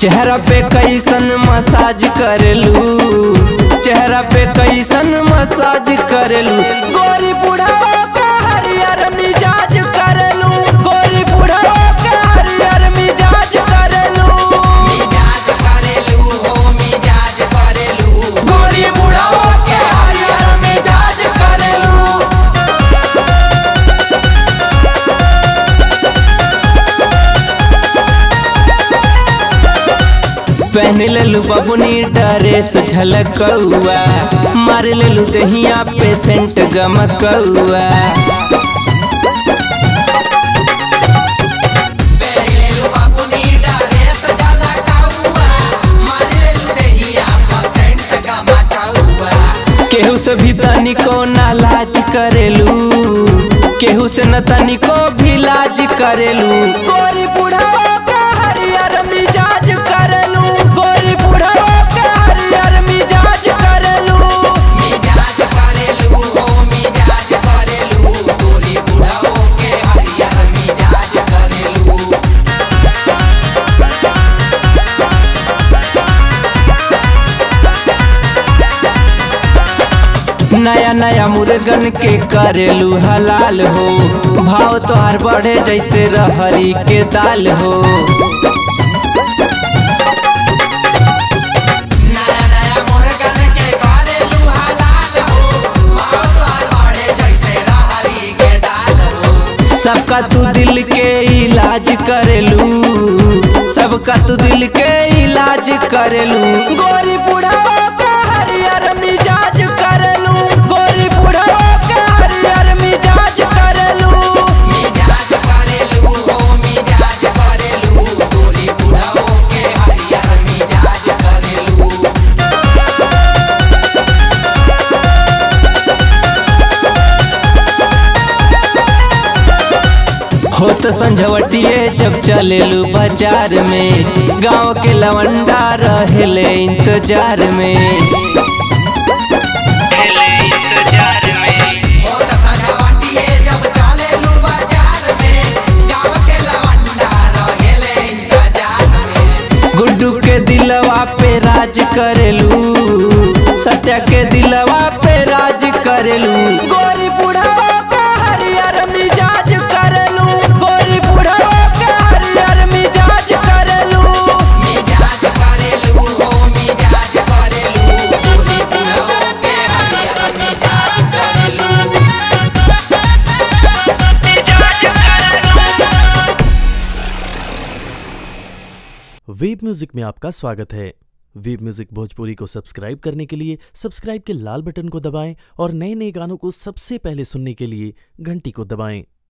चेहरा पे कैसन मसाज करेलू चेहरा पे कैसन मसाज करेलू गोरी बुढ़ावा का हरियर मिजाज करेलू गोरी बुढ़ावा का हरियर मिजाज करेलू मिजाज करेलू हो मिजाज करेलू गोरी बुढ़ावा के हरियर मिजाज करेलू पहन लेलू बबुनी ड्रेस झलकौआ मार लेलू दहिया पेशेंट गमकौआ बेलेलू अपनी ड्रेस झलकाउआ मारेलू देहिया परसेंट गमकाउआ केहू से भी तनिको ना लाज करेलू केहू से न तनिको भी लाज करेलू गोरी बुढ़ावा का हरियर मिजाज करेलू गोरी बुढ़ावा का हरियर मिजाज करेलू मिजाज करेलू हो मिजाज करेलू गोरी बुढ़ाओ के हरियर मिजाज करेलू नया नया मुर्गन के करेलू हलाल हो भाव तोहार बढ़े जैसे रहरी के दाल हो नया नया मुर्गन के करेलू हलाल हो भाव तोहर बढ़े जैसे रहरी के दाल हो सबका तू दिल के इलाज करेलू सबका तू दिल के इलाज करेलू गोरी बुढ़ावा का हरियर मिजाज करेलू गोरी बुढ़ावा का हरियर मिजाज करेलू मिजाज करेलू हो मिजाज करेलू गोरी बुढ़ाओ के हरियर मिजाज करेलू होत संझवटिए जब चलेलू बाजार में गांव के लवंडा रहेले इंतजार में होत सजावटिए जब चलेलू बाजार में गाँव के लवंडा रहेले इंतजार में गुड्डू के दिलवा पे राज करेलू सत्या के दिलवा पे राज करेलू गोरी बुढ़ावा का हरियर मिजाज करेलू गोरी बुढ़ावा का हरियर मिजाज करेलू मिजाज करेलू हो मिजाज करेलू गोरी बुढ़ाओ के हरियर मिजाज करेलू वेब म्यूजिक में आपका स्वागत है वेब म्यूजिक भोजपुरी को सब्सक्राइब करने के लिए सब्सक्राइब के लाल बटन को दबाएं और नए नए गानों को सबसे पहले सुनने के लिए घंटी को दबाएं